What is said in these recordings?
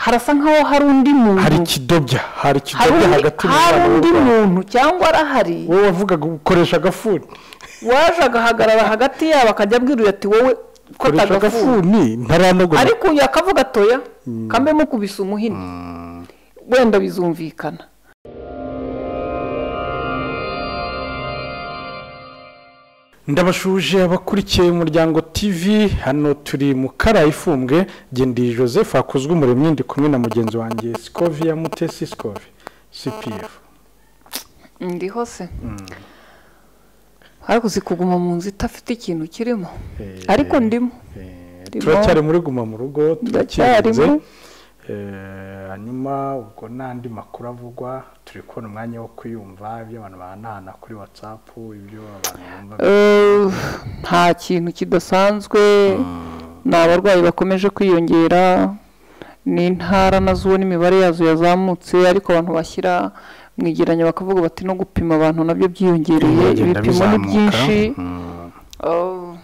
harasa nkaho hari undi hari muntu ikidobya hari hari ikidobya undi- hagati mu hari bana undi b'urwango. muntu cyangwa arahari wowe wavugaga ukoresha agafuni waje agahagarara hagati yabo akajya abwirira ati wowe kota ukoresha agafuni agafuni ntaranagura ariko uyu akavuga atoya kambe mukubise umuhini wenda bizumvikana ndabashuje abakurikiye umuryango tv hano turi mu kara ifumbwe gendeye joseph hakozwe umuremyi ndi kumwe na mugenzi wanjye sikovia mutesi sikove cpf ndiho se ariko uzi kuguma mu nzu idafite ikintu kirimo Eh, ariko ndimo eh, Ndimo. turacyari muri guma mu rugo turakinze Ndacyarimo. Eh, hanyuma ubwo n'andi makuru avugwa turi kubona umwanya wo kuyumva ibyo abantu bahanahana kuri watsapu ibyo abantu bumva Eh, nta kintu kidasanzwe ni abarwayi bakomeje kwiyongera ni intara nazo ubona imibare yazo yazamutse ariko abantu bashyira mu igeranya bakavuga bati no gupima abantu nabyo byiyongereye bigenda ibipimo ni bizamuka. byinshi Mm. Oh,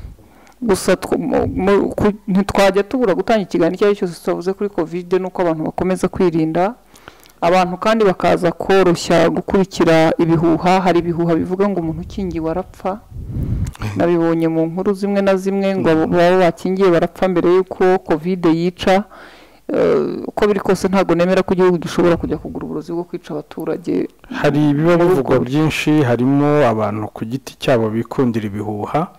gusa tw- mu- mu- ku- ntitwajya tubura gutanga ikiganiro icyo ari cyo cyose twavuze kuri kovide nuko abantu bakomeza kwirinda abantu kandi bakaza koroshya gukurikira ibihuha hari ibihuha bivuga ngo umuntu ukingiwe arapfa nabibonye mu nkuru zimwe na zimwe ngo abo baba bakingiye barapfa mbere y'uko kovide yica Eh, uko biri kose ntabwo nemera ko igihugu gishobora kujya kugura uburozi bwo kwica abaturage hari ibiba bivugwa byinshi harimo abantu ku giti cyabo bikundira ibihuha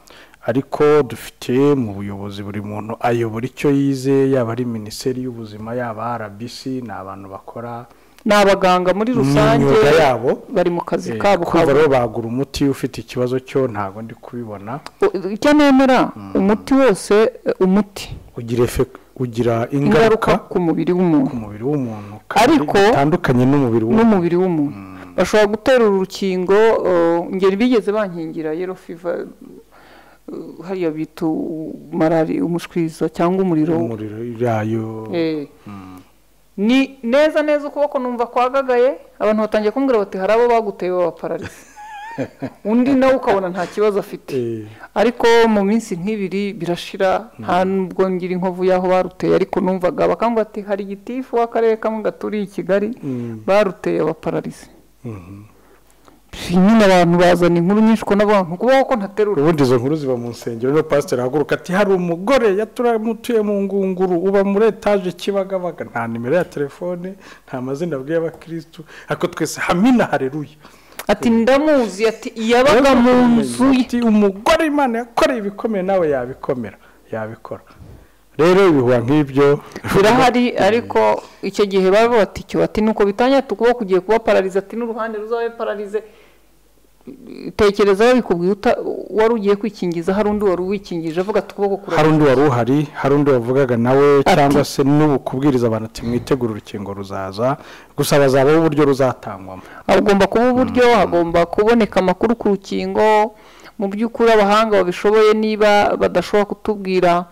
ariko dufite mu buyobozi buri muntu ayobora icyo yize yaba ari minisiteri y'ubuzima yaba rbc ni abantu bakora ni abaganga muri mu rusange myuga yabo bari mu kazi Eh, kabo ka kumva rero bagura umuti ufite ikibazo cyo ntabwo ndi kubibona U- icyo nemera umuti wose eh, umuti ugira efe- ugira ingaruka ingaruka ku mubiri ku w'umuntu mubiri w'umuntu kandi Ariko- bitandukanye n'umubiri w'umuntu n'umubiri w'umuntu bashobora gutera urukingo eh, ngeri bigeze bankingira yero fiva eh, hariya bita u- malari umushwiza cyangwa umuriro umuriro yayo Eh. ni neza neza ukuboko numva kwagagaye abantu batangiye kumbwira bati hari abo baguteye babapararize undi nawe ukabona nta kibazo afite Eh. ariko mu minsi nk'ibiri birashira nta nubwo ngira inkovu y'aho baruteye ariko numvaga bakambwira ati hari igitifu w'akarere kamwe gaturiye i kigali Mm. baruteye abapararize Mhm. nyine abantu bazana inkuru nyinshi ko n'abantu kubaho ko ntaterura ubundi izo nkuru ziba mu nsengero no pasiteri ahaguruka ati hari umugore yaturamutuye mu ngunguru uba muri etaje kibagabaga nta nimero ya telefone nta mazina abwiye abakirisitu ariko twese hamina hareruye ati ndamuzi ati yabaga mu nzu ye Ati, umugore imana yakoreye ibikomeye nawe yabikomera yabikora rero ibihuha nk'ibyo birahari ariko icyo gihe baba bati icyo bati nuko bitandatu ukuboko ugiye kuba pararize ati n'uruhande ruzabe pararize tekereza babikubwiye uta- wari ugiye kwikingiza hari undi wari uwikingije avuga ati ukuboko kurarira hari undi wari uhari hari undi wavugaga nawe Ati- cyangwa se n'ubu kubwiriza abantu ati mwitegure urukingo ruzaza gusa bazabaho uburyo ruzatangwamo hagomba kuba uburyo hagomba kuboneka amakuru ku rukingo mu by'ukuri abahanga babishoboye niba badashobora kutubwira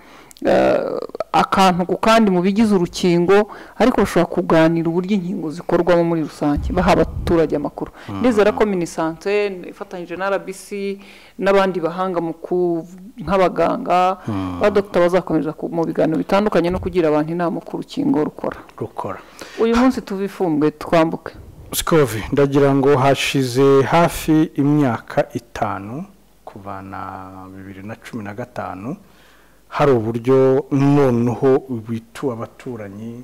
eh, akantu ku kandi mu bigize urukingo ariko bashobora kuganira uburyo inkingo zikorwamo muri rusange baha abaturage amakuru nizera ko minisante ifatanyije na rbc n'abandi bahanga mu ku- nk'abaganga ba dogita bazakomeza ku- mu biganiro bitandukanye no kugira abantu inama uko urukingo rukora rukora uyu munsi tuve ifumbwe twambuke sikovi ndagira ngo hashize hafi imyaka itanu kuvana bibiri na cumi na gatanu hari uburyo noneho bitu abaturanyi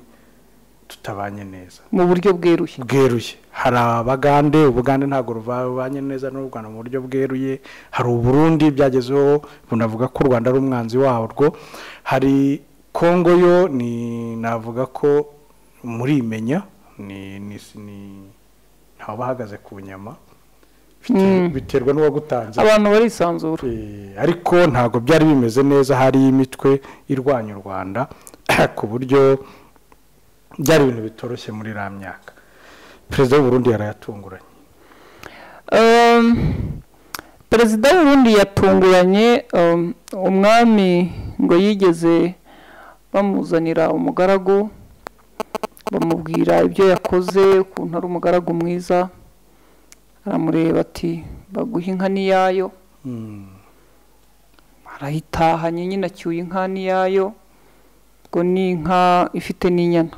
tutabanye neza mu buryo bweruye bweruye hari abagande ubugande ntabwo rubanye neza n'u rwanda mu buryo bweruye hari uburundi byagezeho bunavuga ko u rwanda ari umwanzi warwo hari kongo yo ni navuga ko murimenya ni ni ni ntawabahagaze ku nyama Bite- biterwa n'uwagutanze abantu barisanzura Eh, ariko ntabwo byari bimeze neza hari imitwe irwanya u rwanda ku buryo byari ibintu bitoroshye muri iriya myaka perezida w'uburundi yarayatunguranye Um, perezida w'uburundi yatunguranye um, umwami ngo yigeze bamuzanira umugaragu bamubwira ibyo yakoze ukuntu ari umugaragu mwiza aramureba ati baguha inka n'iyayo Mm. arayitahanye nyine acyuye inka n'iyayo ngo ni inka ifite n'inyana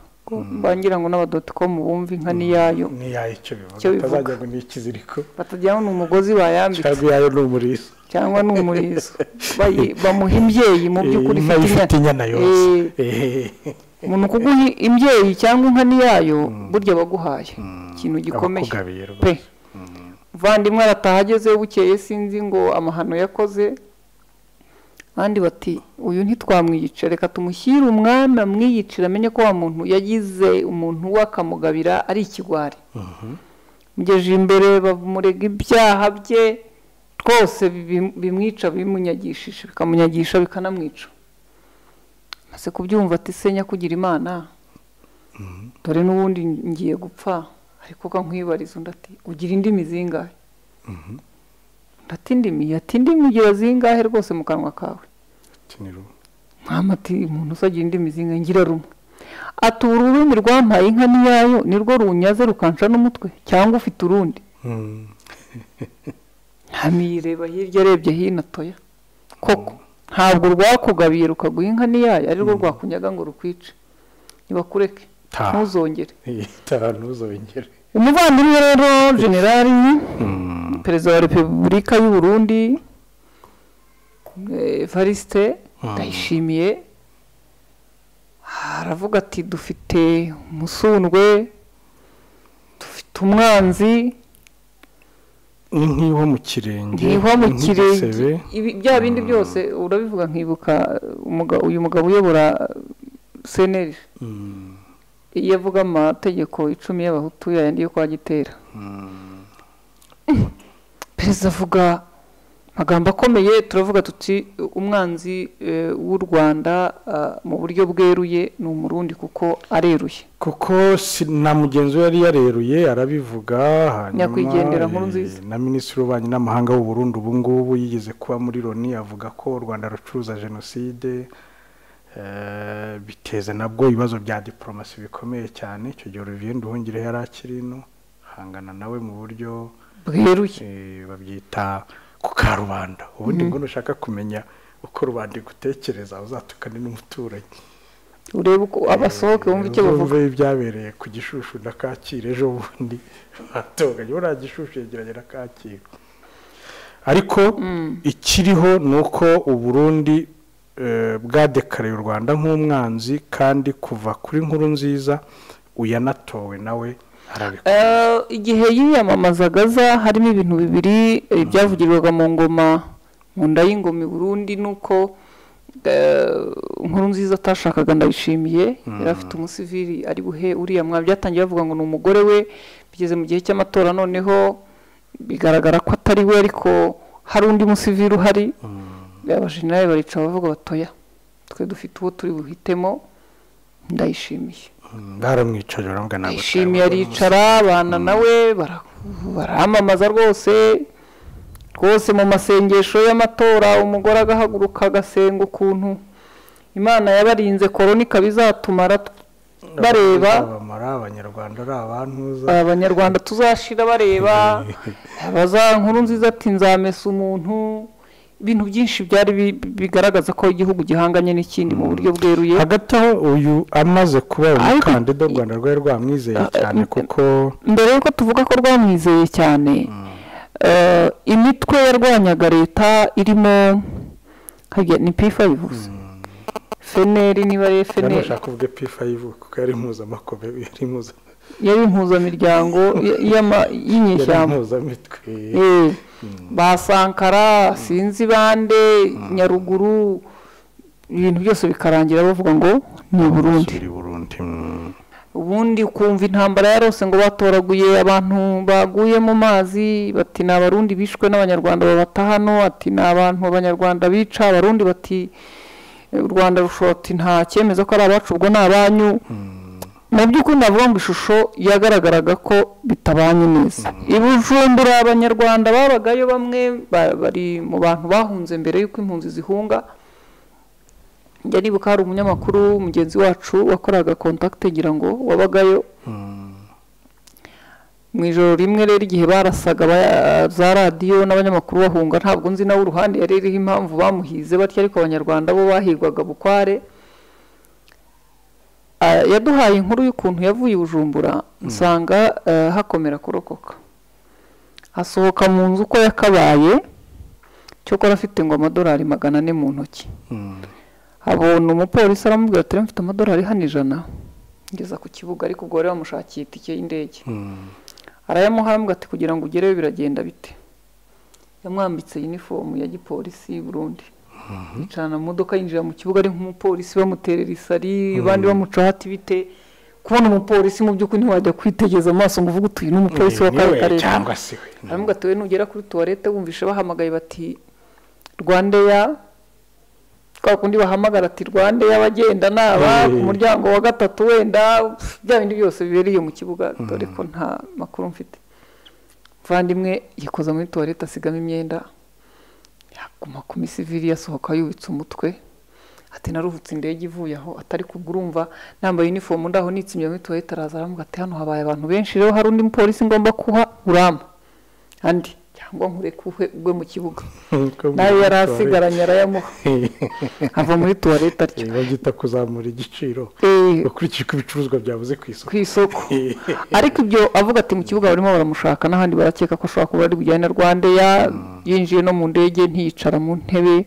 bangira ngo n'abadoticomu bumve inka n'iyayo n'iyayo icyo bivuga Icyo bivuga. atazajya ngo ni ikiziriko batagira ngo ni umugozi bayambitse cyangwa iyayo ni umurizo cyangwa ni umurizo Bayi- bamuha imbyeyi mu by'ukuri inka ifite ifite inyana yose Eh, umuntu kuguha imbyeyi cyangwa inka n'iyayo burya baguhaye ikintu gikomeye abakugabiye rwose. pe muvandimwe arataha ageze bukeye sinzi ngo amahano yakoze abandi bati uyu ntitwamwiyica reka tumushyire umwana mwiyicira amenye ko wa muntu yagize umuntu we akamugabira ari ikigwari mugeje imbere bamurega ibyaha bye twose bibi- bimwica bimunyagishije bikamunyagisha bikanamwica maze kubyumva ati se nyakugira imana dore n'ubundi ngiye gupfa ariko ka nkwibariza undi ati ugira indimi zingahe ndati indimi ati indimi ugira zingahe rwose mu kanwa kawe kinira ubu. mama ati umuntu usagira indimi zingahe ngira rumwe ati uru rurimi rwampaye inka n'iyayo nirwo runyaze rukanca n'umutwe cyangwa ufite urundi Mm. ntamiyireba hirya arebye hino atoya koko ntabwo rwakugabiye rukaguha inka n'iyayo ari rwo rwakunyaga ngo rukwice ntibakureke Ta. ntuzongere itaha ntuzongere umuvandimwe rero generali perezida wa repubulika y'u burundi evariste ndayishimiye aravuga ati dufite umusundwe dufite umwanzi nk'iho mu kirenge nkihwa mu kirenge nk'igisebe. Ibi- bya bindi byose urabivuga nkibuka umuga- uyu mugabo uyobora seneri Mm. iyo avuga amategeko icumi y'abahutu yayandi yo kwa gitera perezida avuga amagambo akomeye turavuga tuti umwanzi eh, w'u rwanda ah, mu buryo bweruye ni umurundi kuko areruye kuko si- na mugenzi we yari yareruye arabivuga Nyakwigendera eh, Nkurunziza. na minisitiri w'ububanyi n'amahanga w'u Burundi ubu ngubu yigeze kuba muri loni avuga ko u rwanda rucuruza jenoside eh, biteza nabwo ibibazo bya diporomasi bikomeye cyane icyo gihe olivier nduhungire yari akiri ino hangana nawe mu buryo bweruye eh, babyita ku karubanda ubundi ngo nushaka kumenya uko rubanda igutekereza uzatukane n'umuturanyi urebe uko abasohoke wumve icyo bavuga Wumve ibyabereye ku gishushu na kacyiru ejo bundi batoganye buriya gishushu yegeranye na kacyiru ariko ikiriho ni uko uburundi bwadekareye u rwanda nk'umwanzi kandi kuva kuri nkuru nziza uyanatowe nawe arabikora Eh, igihe yiyamamazaga aza harimo ibintu bibiri eh, byavugirirwaga mu ngoma mu nda y'ingoma i burundi nuko eh, inkuru nziza atashakaga ndayishimiye yari afite umusivili ari buhe uriya mwa byatangiye bavuga ngo ni umugore we bigeze mu gihe cy'amatora noneho bigaragara ko atari we ariko hari undi musivili uhari abajenerali barica bavuga batoya twe dufite uwo turi buhitemo ndayishimiye baramwicaje baravuga ntabwo yishimiye atayabona. aricara abana nawe bara- baramamaza rwose rwose mu masengesho y'amatora umugore agahaguruka agasenga ukuntu imana yabarinze korona ikaba izatumara t- bareba Abamara, abanyarwanda ari abantuza abanyarwanda tuzashira bareba abaza nkuru nziza ati nzamesa umuntu ibintu byinshi byari bi- bigaragaza ko igihugu gihanganye n'ikindi mu buryo bweruye hagati aho uyu amaze kuba Ariko- umukandida u rwanda rwari rwamwizeye cyane kuko mbere y'uko tuvuga ko rwamwizeye cyane eh, imitwe yarwanyaga leta irimo harya ni p5 gusa feneri niba ari Hano feneri ushaka uvuge P5 kuko yari impuzamakobe yari impuza yari impuzamiryango y- y'ama- yari y'inyeshyamba impuzamitwe Eh, ba sankara sinzi bande nyaruguru ibintu byose bikarangira bavuga ngo ni burundi Suri Burundi mm. ubundi ukumva intambara yarose ngo batoraguye abantu baguye mu mazi bati ni abarundi bishwe n'abanyarwanda babata hano ati ni abantu abanyarwanda bica abarundi bati "Eh, u rwanda rushobora ati nta cyemeza ko ari abacu ubwo ni abanyu mu by'ukuri navuga ngo ishusho yagaragaraga ko bitabanye neza i bujumbura abanyarwanda babagayo bamwe ba- bari mu bantu bahunze mbere y'uko impunzi zihunga njya nibuka hari umunyamakuru mugenzi wacu wakoraga kontakite ngira ngo wabagayo mu ijoro rimwe rero igihe barasaga aba- za radiyo n'abanyamakuru bahunga ntabwo nzi nawe uruhande yari iriho impamvu bamuhize batya ariko abanyarwanda bo bahigwaga bukware Ah, yaduhaye inkuru y'ukuntu yavuye i bujumbura nsanga eh, hakomera kurokoka asohoka mu nzu uko yakabaye cyokora afite ngo amadolari magana ane mu ntoki abona umupolisi aramubwira ati "Rero mfite amadolari hano ijana ngeza ku kibuga ariko ubwo bari bamushakiye itike y'indege arayamuha aramubwira ati kugira ngo ugereyo biragenda bite yamwambitse yunifomu ya gipolisi y'u Burundi yicarana mu modoka yinjira mu kibuga ari nk'umupolisi bamuterera isari abandi bamucaho ati bite kubona umupolisi mu by'ukuri ntiwajya kwitegereza amaso ngo uvuge utuye n'umupolisi wa kare kare cyangwa se we hanyuma ugatuwe nugera kuri tuwarete wumvishe bahamagaye bati rwandeya kwa kundi bahamagara ati rwandeya bagenda naba Eh. ku muryango wa gatatu wenda pff, bya bindi byose bibereye mu kibuga dore ko nta makuru mfite muvandimwe yikoza muri tuwarete asigamo imyenda yaguma ku misiviri yasohoka yubitse umutwe ati naruhutse indege ivuye aho atari kubwo urumva nambaye uniform ndaho nitsimye muri tuwarete araza aramubwira ati hano habaye abantu benshi rero hari undi mupolisi ngomba kuha urampa andi cyangwa nkurekuhe ubwe mu kibuga nawe yari asigaranye arayamuha ava muri tuwarete atyo babyita kuzamura igiciro Eh, ukurikije uko ibicuruzwa byabuze ku isoko ku isoko ariko ibyo avuga ati mu kibuga barimo baramushaka n'ahandi barakeka ko ashobora kuba ari bujyane na rwandeya yinjiye no mu ndege ntiyicara mu ntebe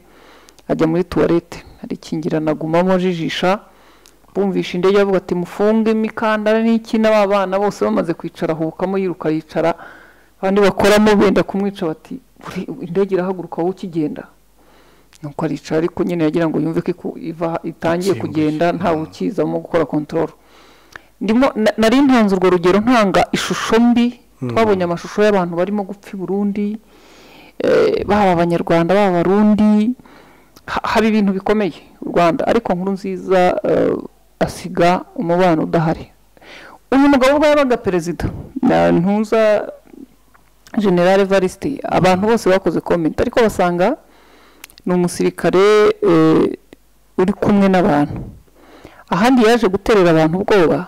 ajya muri tuwarete arikingirana agumamo ajijisha bumvisha indege bavuga ati mufunge imikandara n'ikina ba bana bose bamaze kwicara ahubukamo yiruka yicara abandi bakoramo benda kumwica bati "Uri- indege irahaguruka wowe ukigenda nuko aricara ariko nyine yagira ngo yumve ko iku- iva- itangiye Isimbuye. kugenda ntawe ukizamo gukora kontororo ndimo na- nari ntanze urwo rugero ntanga ishusho mbi twabonye amashusho y'abantu barimo gupfa i burundi eh, baba abanyarwanda baba abarundi Ha- haba ibintu bikomeye u rwanda ariko nkuru nziza eh, asiga umubano udahari uyu mugabo ubwo yabaga perezida na ntuza generale varisite abantu bose bakoze komenti ariko basanga ni umusirikare eh, uri kumwe n'abantu ahandi yaje guterera abantu ubwoba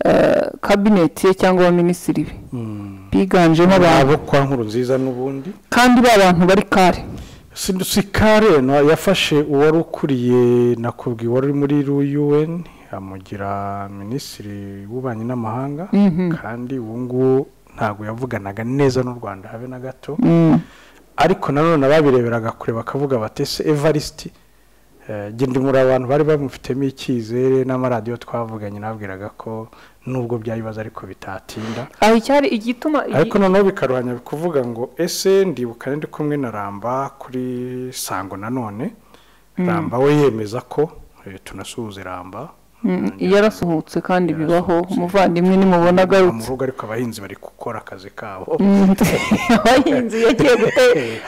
eh, kabineti ye cyangwa abaminisitiri be biganjemo abantu abo kwa nkuru nziza n'ubundi kandi ba bantu bari kare si si kare no, yafashe uwari ukuriye nakubwiye uwari uri muri un amugira minisitiri w'ububanyi n'amahanga kandi ubu ngubu ntabwo yavuganaga neza n'u rwanda habe na gato Mm. ariko nanone ababireberaga kure bakavuga bati se evarisiti genda muri abantu bari bamufitemo icyizere n'amaradiyo twavuganye nabwiraga ko nubwo byayibaza ariko bitatinda aho icyari igituma igi- ariko noneho bikaruhanya kuvuga ngo ese ndibukane ndi kumwe na ramba kuri sango nanone ramba we yemeza ko eh, tunasuhuze ramba Mm, yarasuhutse kandi bibaho Yarasuhutse. umuvandimwe nimubona mu agarutse rugo ariko abahinzi bari gukora akazi kabo Mm, abahinzi yagiye gute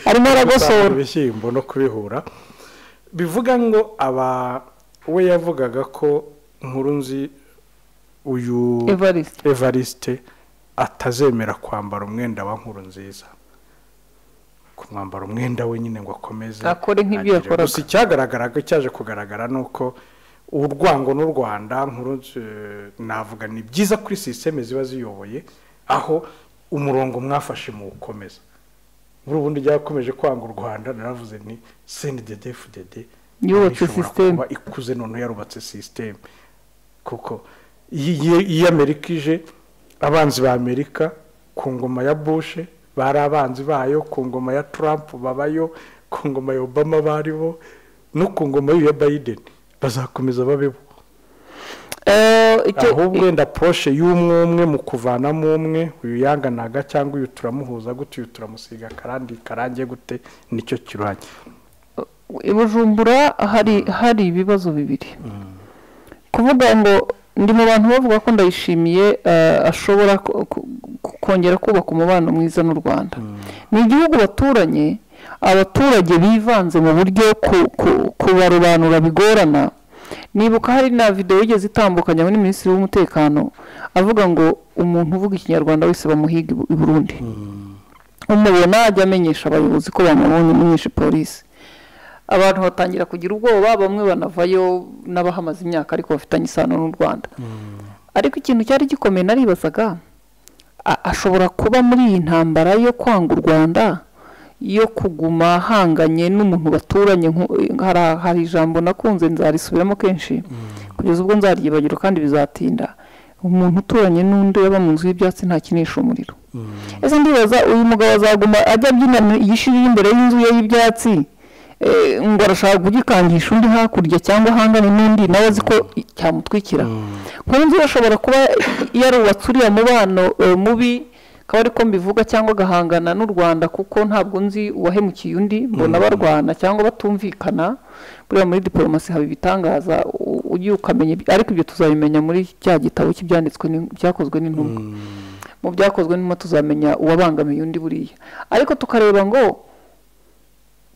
arimo gusarura aragosora ibishyimbo no kubihura bivuga ngo aba we yavugaga ko nkuru nzi uyu evariste evariste atazemera kwambara umwenda wa nkuru nziza kumwambara umwenda we nyine ngo akomeze Akore nk'ibyo agire- yakoraga. gusa icyagaragaraga cyaje kugaragara ni uko urwango n'u rwanda nkuru Nzi- navuga ni byiza kuri sisiteme ziba ziyoboye aho umurongo mwafashe mu gukomeza muri ubundi ryakomeje kwanga u rwanda naravuze ni sendi dede fudede Yubatse sisiteme. ikuze noneho yarubatse sisiteme kuko iyi- iyi- iyo amerika ije abanzi ba amerika ku ngoma ya bushe bari abanzi bayo ku ngoma ya trump babayo ku ngoma ya obama baribo no ku ngoma y'uyu ya biden bazakomeza babeho Eh, icyo- ahubwo wenda poroshe y'umwe umwe mu kuvanamo umwe uyu yanganaga cyangwa uyu turamuhuza gute uyu turamusiga akarandi karangiye gute nicyo kirwanya i bujumbura hari hari ibibazo bibiri kuvuga ngo ndi mu bantu bavuga ko ndayishimiye eh, ashobora ku- ku- ku- kongera kubaka umubano mwiza n'u rwanda ni igihugu baturanye abaturage bivanze mu buryo ku- ku- kubarobanura bigorana nibuka hari na videwo igeze itambukanye muri minisitiri w'umutekano avuga ngo umuntu uvuga ikinyarwanda wese bamuhiga i Bu- i burundi umubona ajya amenyesha abayobozi ko bamubonye umwishe polisi abantu batangira kugira ubwoba bamwe banavayo n'abahamaze imyaka ariko bafitanye isano n'u rwanda ariko ikintu cyari gikomeye naribazaga a- ashobora kuba muri iyi ntambara yo kwanga u rwanda yo kuguma ahanganye n'umuntu baturanye nku- hari hari ijambo nakunze nzarisubiramo kenshi kugeza ubwo nzaryibagiro kandi bizatinda umuntu uturanye n'undi yaba mu nzu y'ibyatsi ntakinisha umuriro ese ndibaza uyu mugabo azaguma ajya abyina igishiri imbere y'inzu ye y'ibyatsi ngo arashaka kugikangisha undi hakurya cyangwa ahangane n'undi nawe azi ko cyamutwikira nk'iyo nzu irashobora kuba yarubatse uriya mubano mubi akaba ariko mbivuga cyangwa agahangana n'u rwanda kuko ntabwo nzi uwahemukiye undi mbona barwana cyangwa batumvikana buriya muri diporomasi haba ibitangaza ugiye ukamenya ariko ibyo tuzabimenya muri cya gitabo cy'ibyanditswe byakozwe n'intumwa mu byakozwe n'intumwa tuzamenya uwabangamiye undi buriya ariko tukareba ngo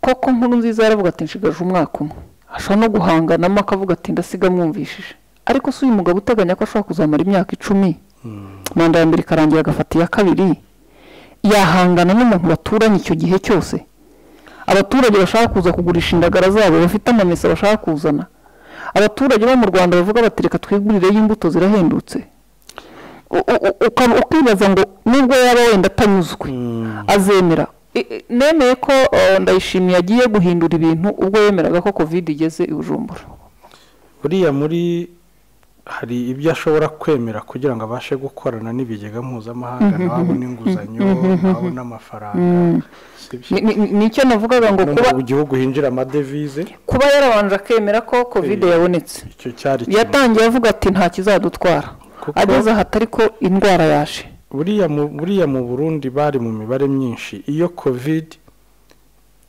koko nkuru nziza yaravuga ati nshigaje umwaka umwe ashobora no guhanganamo akavuga ati ndasiga mwumvishije ariko si uyu mugabo uteganya ko ashobora kuzamara imyaka icumi manda ya mbere ikarangira agafata iya kabiri yahangana n'umuntu baturanye icyo gihe cyose abaturage bashaka kuza kugurisha indagara zabo bafite amamesa bashaka kuzana abaturage bo mu rwanda bavuga bati reka twigurireyo imbuto zirahendutse ukibaza ngo nubwo yaba wenda atanyuzwe azemera nemeye ko ndayishimiye agiye guhindura ibintu ubwo yemeraga ko kovide igeze i bujumbura buriya muri hari ibyo ashobora kwemera kugira ngo abashe gukorana n'ibigega mpuzamahanga nawe abone inguzanyo nawe abone amafaranga nicyo navugaga ngo kuba mu gihugu hinjira amadevize kuba yarabanje akemera ko kovide yabonetse icyo cyari yatangiye avuga ati nta kizadutwara ageze aha atari ko indwara yaje buriya mu burundi bari mu mibare myinshi iyo kovide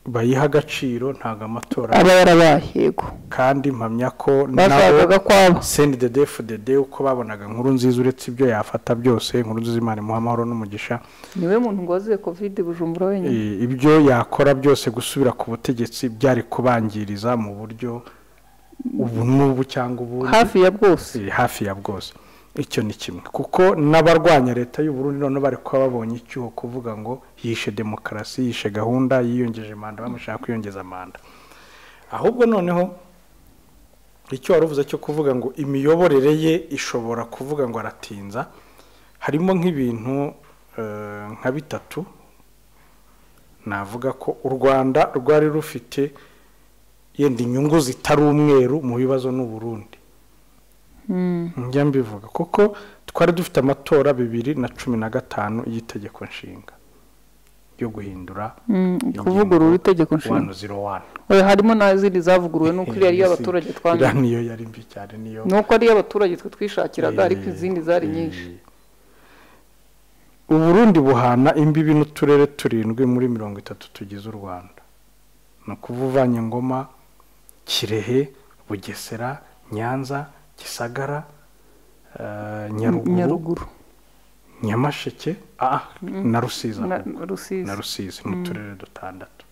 bayiha agaciro ntabwo amatora aba yarabaye yego kandi mpamya ko bashakaga ko aba sendi de defu de de uko babonaga inkuru nziza uretse ibyo yafata byose inkuru nziza imana imuha amahoro n'umugisha niwe muntu ngo wazuye kovide bujumbura wenyine Eh, ibyo yakora byose gusubira ku butegetsi byari kubangiriza mu buryo ubu n'ubu cyangwa ubundi hafi ya bwose Eh, hafi ya bwose icyo ni kimwe kuko n'abarwanya leta y'uburundi noneho bari kuba babonye icyuho kuvuga ngo yishe demokarasi yishe gahunda yiyongeje manda bamushaka kwiyongeza manda ahubwo noneho icyo wari uvuze cyo kuvuga ngo imiyoborere ye ishobora kuvuga ngo aratinza harimo nk'ibintu eh, nka bitatu navuga ko u rwanda rwari rufite yenda inyungu zitari umweru mu bibazo n'uburundi njya mbivuga kuko twari dufite amatora bibiri na cumi na gatanu y'itegeko nshinga yo guhindura kuvugurura itegeko nshinga wani ziro wani oya harimo n'izindi zavuguruwe nuko iriya ari iy'abaturage iriya twanyuze niyo yari mbi cyane niyo nuko ari iy'abaturage twe twishakiraga ariko izindi zari nyinshi uburundi buhana imbibi n'uturere turindwi muri mirongo itatu tugize u rwanda ni ukuvuga uvanye ngoma kirehe bugesera nyanza gisagara eh, nyaruguru nyaruguru nyamasheke ah, na rusizi na ahubwo. rusizi na rusizi ni uturere dutandatu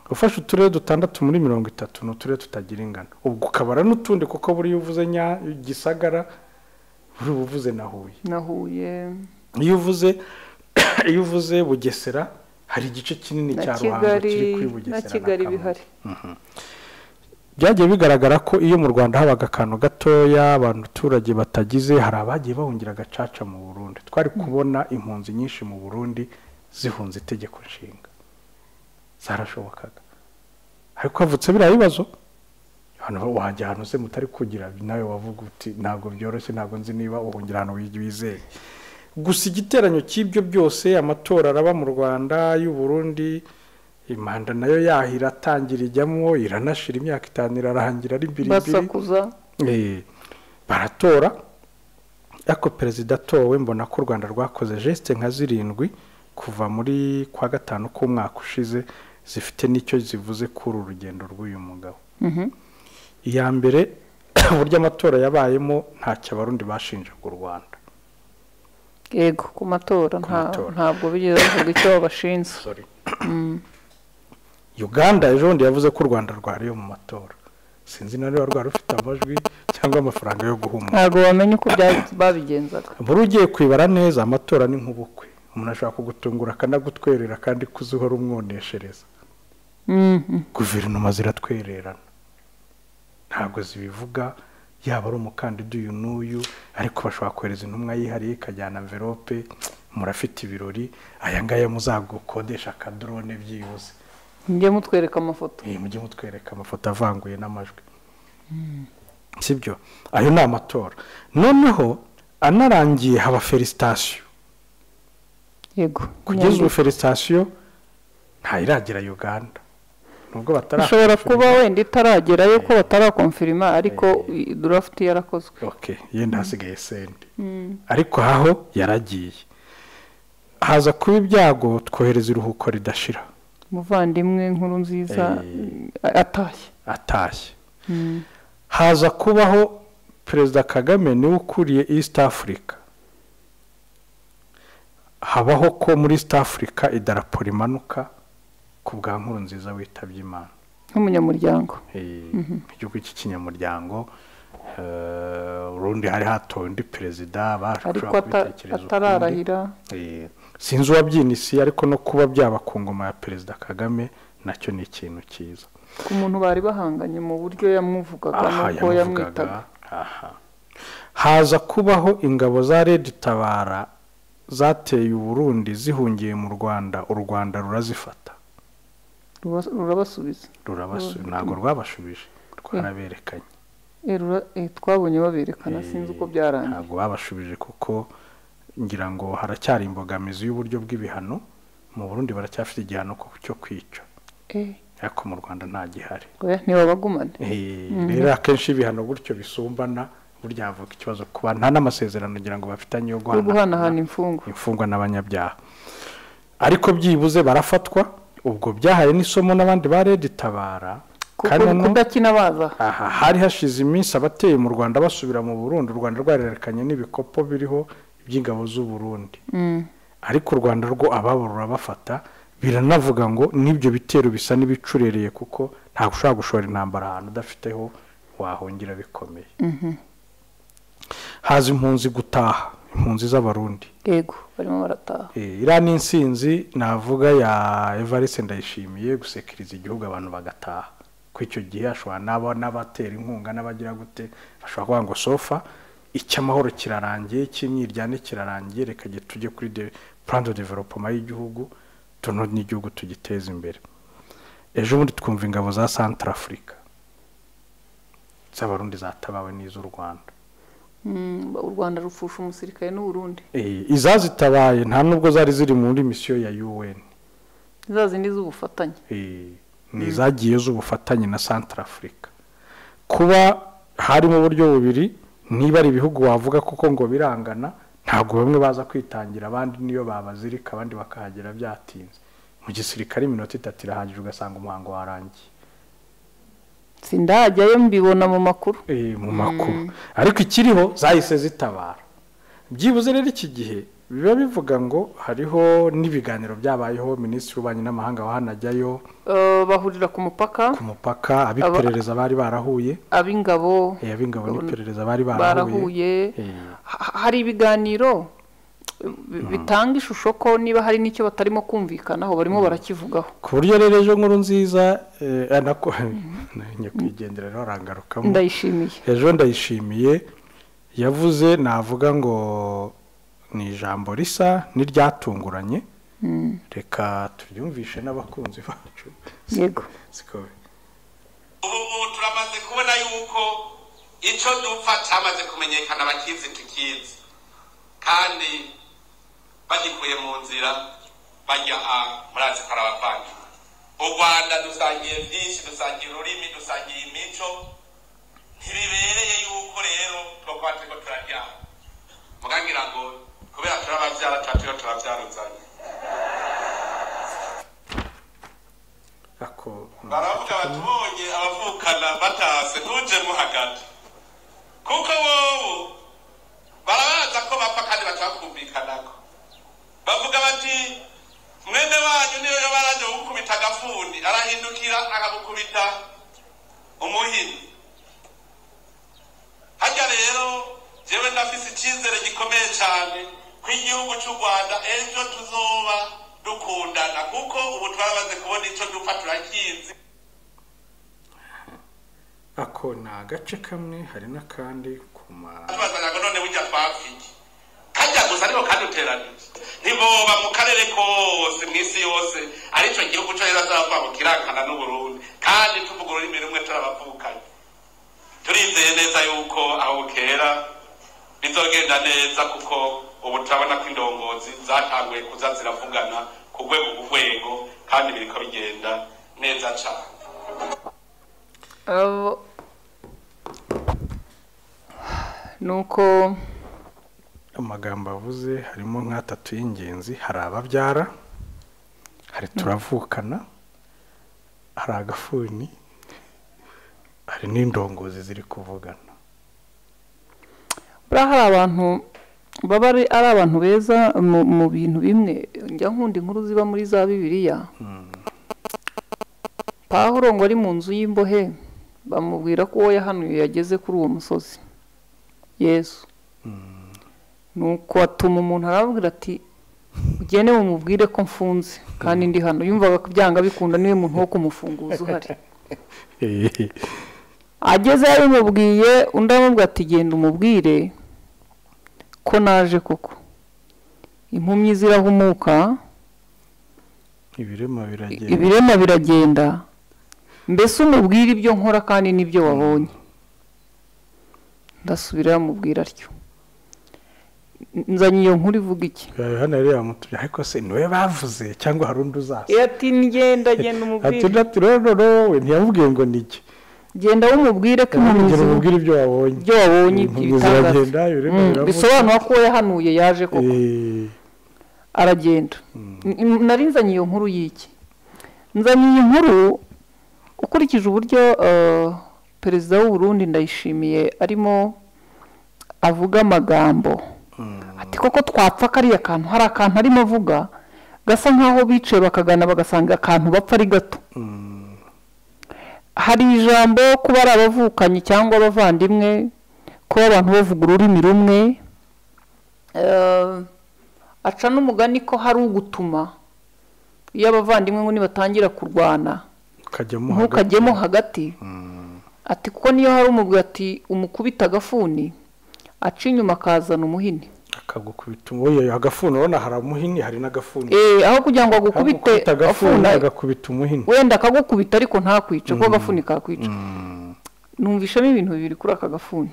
ufashe uturere dutandatu muri mirongo itatu ni uturere tutagira ingano ubwo ukabara n'utundi kuko buriya uvuze nya gisagara buri uvuze na huye na huye iyo uvuze iyo uvuze bugesera hari igice kinini na cya ruhango kigali kiri kuri na bugesera na kigali Kamonyi. bihari byagiye bigaragara ko iyo mu rwanda habaga akantu gatoya abantu abaturage batagize hari abagiye bahungira agacaca mu burundi twari kubona impunzi nyinshi mu burundi zihunze itegeko nshinga zarashobokaga ariko havutse biriya bibazo hano wajya ahantu se mutari kugira nawe wavuga uti ntabwo byoroshye ntabwo nzi niba uhungira ahantu wi- wizeye gusa igiteranyo cy'ibyo byose amatora araba mu rwanda y'uburundi imanda nayo yahira atangira ijyamo iranashira imyaka itanu irarangira ari mbirimbiri basakuza Eh, baratora ariko perezida atowe mbona ko u rwanda rwakoze jesite nka zirindwi kuva muri kwa gatanu k'umwaka ushize zifite n'icyo zivuze kuri uru rugendo rw'uyu mugabo Mhm. iya mbere uburyo amatora yabayemo ntacyo abarundi bashinjaga u rwanda yego ku matora Ku nta- matora. ntabwo bigeze bavuga icyo babashinze sorry uganda ejo bundi yavuze ko u rwanda rwariye mu matora sinzi na niba rwari rufite amajwi cyangwa amafaranga yo guhumura ntabwo bamenya uko bya- babigenzaga buri ugiye kwibara neza amatora ni nk'ubukwe umuntu ashobora kugutungura akanagutwerera kandi kuzi uhora umwoneshereza Mhm. guverinoma ziratwererana ntabwo zibivuga yaba ari umukandida uyu n'uyu ariko bashobora kohereza intumwa yihariye ikajyana mverope murafite ibirori aya ngaya muzagukodesha akadorone byihuse njye mutwereka amafoto mujye mutwereka amafoto avanguye n'amajwi sibyo ayo ni amatora noneho anarangiye haba felisitasiyo yego kugeza ubu felisitasiyo ntayiragera uganda nubwo batara ishobora kuba wenda itaragerayo ko batarakomfirima ariko idurafuti yarakozwe oke yenda hasigaye senti ariko aho yaragiye haza kuba ibyago twohereza iruhuko ridashira umuvandimwe nkuru nziza atashye atashye haza kubaho perezida kagame niwe ukuriye east africa habaho ko muri east africa idarapo rimanuka ku bwa nkuru nziza witabye imana nk'umunyamuryango igihugu cy'ikinyamuryango eh, urundi hari hatowe undi perezida ariko bashobora ata- kubitekereza ukundi atararahira Eh, sinzi uwabyinisiye ariko no kuba byaba ku ngoma ya perezida kagame nacyo ni ikintu cyiza ku muntu bari bahanganye mu buryo yamwuvugaga aha n'uko yamwitaga yamuvugaga aha haza kubaho ingabo za redi tabara zateye u burundi zihungiye mu rwanda u rwanda rurazifata Ruba- rurabasubiza rurabasu ntabwo rwabashubije twaraberekanye Eh, rura- eh, twabonye baberekana sinzi uko byarangiye ntabwo babashubije kuko ngira ngo haracyari imbogamizi y'uburyo bw'ibihano mu burundi baracyafite igihano ku- cyo kwica Eh, ariko mu rwanda nta gihari oya, ntibabagumane Eh, rero akenshi ibihano gutyo bisumbana burya havuka ikibazo kuba nta n'amasezerano ngira ngo bafitanye yo yo guhanahana guhanahana imfungwa imfungwa n'abanyabyaha ariko byibuze barafatwa ubwo byahaye n'isomo n'abandi ba redi tabara kuko kandi noneho- kudakina baza aha hari hashize iminsi abateye mu rwanda basubira mu burundi u rwanda rwarerekanye n'ibikopo biriho iby'ingabo z'u burundi Mm. ariko u rwanda rwo ababo rurabafata biranavuga ngo n'ibyo bitero bisa n'ibicurereye kuko ntabwo ushobora gushora intambara ahantu udafiteho wahongera bikomeye haza impunzi gutaha impunzi z'abarundi yego barimo barataha Eh, iriya ni insinzi navuga ya evariste ndayishimiye gusekiriza igihugu abantu bagataha ko icyo gihe hashobora n'aba n'abatera inkunga n'abagira gute bashobora kuvuga ngo sofa icy'amahoro kirarangiye icy'imyiryane kirarangiye reka ge- tujye kuri de purani de developoma y'igihugu tuno n'igihugu tugiteze imbere ejo bundi twumva ingabo za santara afurika z'abarundi zatabawe n'iz'u rwanda Mm, u rwanda rupfusha umusirikare n'uburundi Eh, izazitabaye nta nubwo zari ziri muri misiyo ya un za zindi z'ubufatanye Eh, ni izagiye z'ubufatanye na santara afurika kuba harimo uburyo bubiri niba ari ibihugu wavuga kuko ngo birangana ntabwo bamwe baza kwitangira abandi niyo babazirika abandi bakahagera byatinze mu gisirikare iminota itatu irahagije ugasanga umuhango warangiye sindajyayo mbibona mu makuru Eh, mu makuru ariko ikiriho zahise zitabara byibuze rero iki gihe biba bivuga ngo hariho n'ibiganiro byabayeho minisitiri w'ububanyi n'amahanga wahanajyayo Eh, bahurira ku mupaka ku mupaka abiperereza bari barahuye ab'ingabo Eh, ab'ingabo n'iperereza bari barahuye barahuye Eh, Ha- hari ibiganiro bi- bitanga ishusho ko niba hari n'icyo batarimo kumvikanaho barimo barakivugaho ku buryo rero ejo nkuru nziza eh, ah, nako nyakwigendera rero arangarukamo ndayishimiye ejo ndayishimiye yavuze navuga ngo ni ijambo risa n'iryatunguranye reka turyumvishe n'abakunzi bacu yego Siko- ubu turamaze kubona yuko icyo dupfa cyamaze kumenyekana bakizi tukizi kandi bagikuye mu nzira bajya a murazi ko ari abavandimwe u rwanda dusangiye byinshi dusangiye ururimi dusangiye imico ntibibereye yuko rero twakuba turiko turaryama mukagira ngo kubera turi ababyara tuba turiho turabyaruzanye ako baravuga bati bonye abavukana batase ntuje mo hagati kuko wowe barabaza ko bapfa kandi batakumvikanako bavuga bati mwene wanyu niyo yabaraje gukubita agafuni arahindukira akagukubita umuhini harya rero jewe ndafise icyizere gikomeye cyane ko igihugu cy'u rwanda ejo tuzoba dukundana kuko ubu twarabaze kubona icyo dupfa turakizi ako ni agace kamwe hari n'akandi ku ma tubazanya ngo none burya twapfiye kajya gusa ariko kandi uteranije ntiboba mu karere kose mu isi yose aricyo gihugu cyo rero azavuga ngo kirakana n'uburundi kandi tuvuga ururimi rumwe turabavukanye turizeye neza yuko aho bukera bizogenda neza kuko ubu turabona ko indongozi zatanguye kuza ziravugana ku rwego ku rwego kandi biriko bigenda neza cyane abo ni uko amagambo avuze harimo nk'atatu y'ingenzi hari ababyara hari turavukana hari agafuni hari n'indongozi ziri kuvugana buriya hari abantu baba ari ari abantu beza mu mu bintu bimwe njya nkunda inkuru ziba muri za bibiliya pawuro ngo ari mu nzu y'imbohe bamubwira ko uwo yahanuye yageze kuri uwo musozi yesu ni uko atuma umuntu arababwira ati ugende mumubwire ko mfunze kandi ndi hano yumvaga ko byanga bikunda niwe muntu wo kumufunguza uhari ageze yabimubwiye undi aramubwira ati genda umubwire ko naje koko impumyi zirahumuka ibirema biragenda ibirema biragenda mbese umubwire ibyo nkora kandi n'ibyo wabonye ndasubira yamubwira atyo nzanye iyo nkuru ivuga iki hano rero yamutumye ariko se niwe bavuze cyangwa hari undi uzaza iyo ati ngenda genda ati umubwire undi ati rero wowe ntiyamubwiye ngo ni iki genda wumubwire ko impumyi yamubwira zihumuka umubwire ibyo wabonye ibyo wabonye Impumyi ibitangaza ziragenda ibirema Mm, biravuga. bisobanura ko yahanuye yaje koko Eh, aragenda N- nari nzanye iyo nkuru y'iki nzanye iyi nkuru ukurikije uburyo eh, perezida w'uburundi ndayishimiye arimo avuga amagambo ati koko twapfa kariya kantu hari akantu arimo avuga gasa nk'aho bicaye bakagana bagasanga akantu bapfa ari gato hari ijambo kuba ari abavukanye cyangwa abavandimwe kuba abantu bavuga ururimi rumwe Eh, aca n'umugani ko hari ugutuma iyo abavandimwe ngo nibatangira kurwana ukajyamo hagati. ntukajyemo hagati ati kuko niyo hari umugwi ati umukubita agafuni aca inyuma akazana umuhini akagukubita umuhini agafuni urabona hari umuhini hari n'agafuni Eh, aho kugira ngo agukubite agukubita agafuni afuna agakubita umuhini wenda akagukubita ariko ntakwica kuko agafuni kakwica numvishamo ibintu bibiri kuri aka gafuni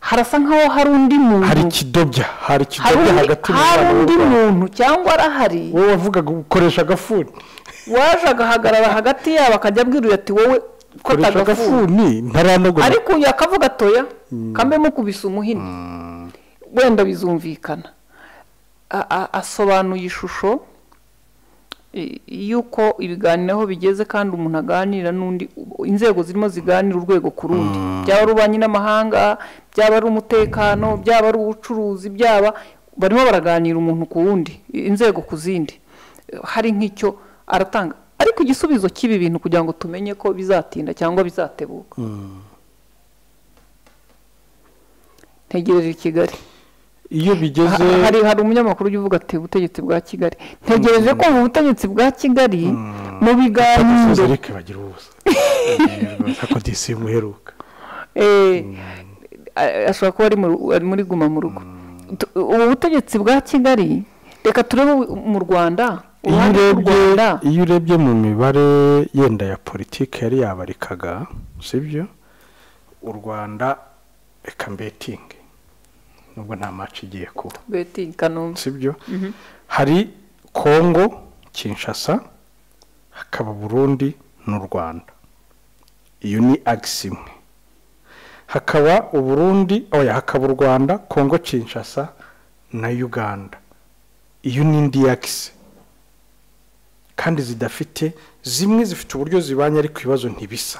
harasa nk'aho hari undi muntu hari ikidobya hari hari ikidobya undi- hagati mu hari bantu undi b'u Rwanda. muntu cyangwa arahari wowe wavugaga ukoresha agafuni waje agahagarara hagati yabo akajya abwirira ati wowe ko koresha atagafuni agafuni ntaranogora ariko uyu akavuga atoya kambe mukubise umuhini wenda bizumvikana A- a- asobanuye ishusho i- y'uko ibiganiro aho bigeze kandi umuntu aganira n'undi inzego zirimo ziganira urwego ku rundi byaba ari ububanyi n'amahanga byaba ari umutekano byaba ari ubucuruzi byaba barimo baraganira umuntu ku wundi i- inzego ku zindi Eh, hari nk'icyo aratanga ariko igisubizo cy'ibi bintu kugira ngo tumenye ko bizatinda cyangwa bizatebuka ntegereje i Kigali iyo bigeze Ha- hari hari umunyamakuru ujya uvuga ati ubutegetsi bwa kigali ntegereje ko mu butegetsi bwa kigali mu biganiro Soze reka bagira ubusa ako disi muheruka Eh, a- ashobora kuba ari mu ru- ari muri guma mu rugo Tu- ubu butegetsi bwa kigali reka turebe u- mu rwanda iyo uruhande rw'u urebye rwanda iyo urebye mu mibare yenda ya politiki yari yabarikaga sibyo u rwanda reka mbetingi nubwo nta maci igiye kuba beti kanombe sibyo hari kongo kinshasa hakaba burundi n'u rwanda iyo ni agisi imwe hakaba uburundi oya hakaba u rwanda kongo kinshasa na uganda iyo ni indi yagisi kandi zidafite zimwe zifite uburyo zibanye ariko ibibazo ntibisa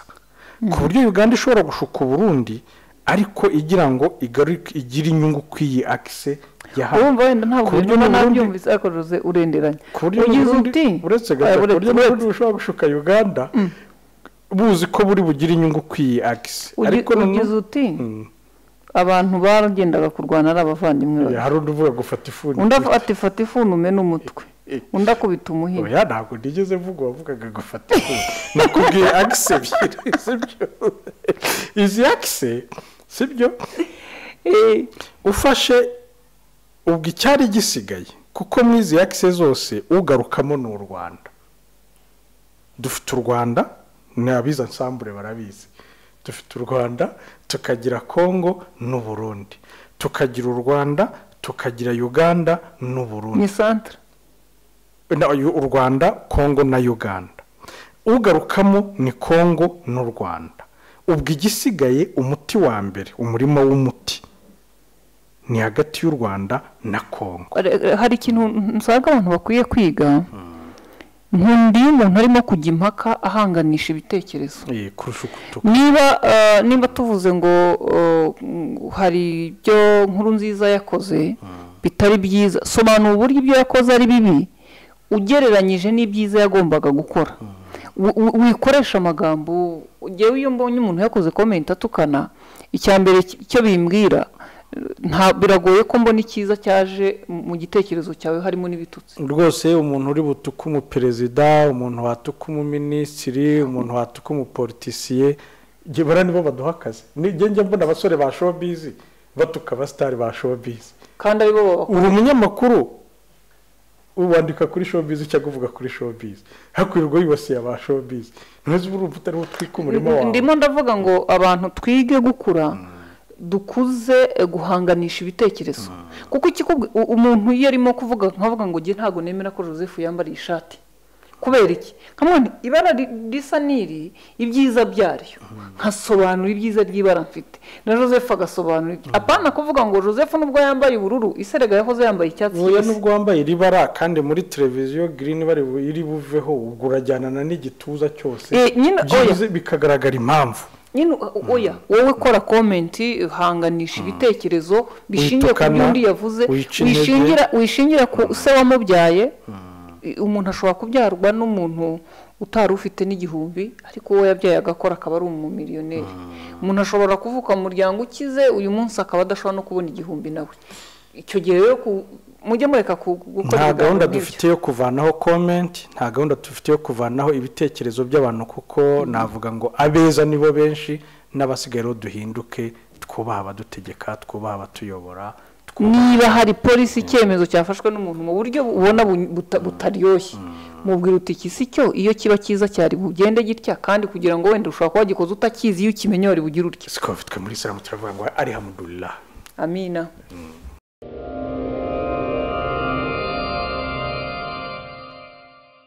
ku buryo uganda ishobora gushuka uburundi ariko igira ngo igaruke- igire inyungu ku iyi agisi yahawe urumva wenda ntabwo ku buryo bintu n'ubundi- nabyumvise ariko ruze urenderanya ku buryo ugize n'ubundi- uti uretse eh, gato ku buryo uretse- n'ubundi bushobora gushuka uganda buzi ko buri bugire inyungu ku iyi agisi ugi- ariko ugize noneho uti abantu bagendaga kurwana ari abavandimwe babiri. hari undi uvuga gufata ifuni undi af- ati fata ifunume n'umutwe undi akubita umuhini oya ntabwo nigeze mvuga wavugaga gufata ifuni nakubwiye agisi ebyiri sibyo izi agisi sibyo Eh, ufashe ubwo icyari gisigaye kuko mu izi yakise zose ugarukamo ni u rwanda dufite u rwanda ni abiza nsambure barabizi dufite u rwanda tukagira kongo n'u burundi tukagira u rwanda tukagira uganda n'u burundi ni santire Na- u rwanda kongo na uganda ugarukamo ni kongo n'u rwanda ubwo igisigaye umuti wa mbere umurima w'umuti ni hagati y'u rwanda na kongo hari ikintu nsanga abantu bakwiye kwiga nkundi umuntu arimo kujya impaka ahanganisha ibitekerezo Eh, kurusha uko tuko niba eh, niba tuvuze ngo eh, mm, hari ibyo nkuru nziza yakoze bitari byiza sobanura uburyo ibyo yakoze ari bibi ugereranyije n'ibyiza yagombaga gukora Wi- wi- wikoresha amagambo ugewe iyo mbonye umuntu yakoze komenti atukana icya mbere ki- icyo bimbwira eh, nta biragoye ko mbona icyiza cyaje mu gitekerezo cyawe harimo n'ibitutsi rwose umuntu uri butuke umuperezida umuntu watuka umuminisitiri umuntu watuka umupolitisiye njye bara nibo baduha akazi Ni- njye njya mbona abasore ba showbiz batuka abasitari ba showbiz kandi aribo babakora uri umunyamakuru wandika kuri showbiz cyangwa uvuga kuri showbiz hakwirwa yibasiye aba showbiz ntuzi urumva utari butwike umurimo wawe ndimo ndavuga ngo abantu twige gukura dukuze eh, guhanganisha ibitekerezo kuko ikikubwi- u- umuntu iyo arimo kuvuga nkavuga ngo njye ntabwo nemera ko joseph yambariye ishati kubera iki kamwani ibara ri- risa n'iri ibyiza byaryo nkasobanura ibyiza ry'ibara mfite na joseph agasobanura ibye apana kuvuga ngo joseph nubwo yambaye ubururu iserega yahoze yambaye icyatsi oya kibisi nubwo wambaye iri bara kandi muri televiziyo girini bari bu- iri buveho ubwo urajyanana n'igituza cyose Eh, nyine oya byibuze bikagaragara impamvu nyine o- oya wowe kora komenti hanganisha ibitekerezo bishingiye ku byo Witukana, undi yavuze wica intege. wishingira wishingira ku se wamubyaye I- umuntu ashobora kubyarwa n'umuntu utari ufite n'igihumbi ariko uwo yabyaye agakora akaba ari umumiliyoneri umuntu ashobora kuvuka mu muryango ukize uyu munsi akaba adashobora no kubona igihumbi nawe icyo gihe rero ku- mujye mureka ku- gukora nta ibiganiro gahunda nk'ibyo. dufite yo kuvanaho komenti nta gahunda dufite yo kuvanaho ibitekerezo by'abantu kuko navuga ngo abeza nibo benshi n'abasigaye rero duhinduke twubaha abadutegeka twubaha abatuyobora twubaha niba hari polisi icyemezo cyafashwe n'umuntu mu buryo ubona bu- buta- butaryoshye mubwira uti iki si cyo iyo kiba cyiza cyari bugende gitya kandi kugira ngo wenda ushobora kuba wagikoze utakizi iyo ukimenye wari bugire utya siko bafitwe muri isilamu turavuga ngo ari hamudurira amina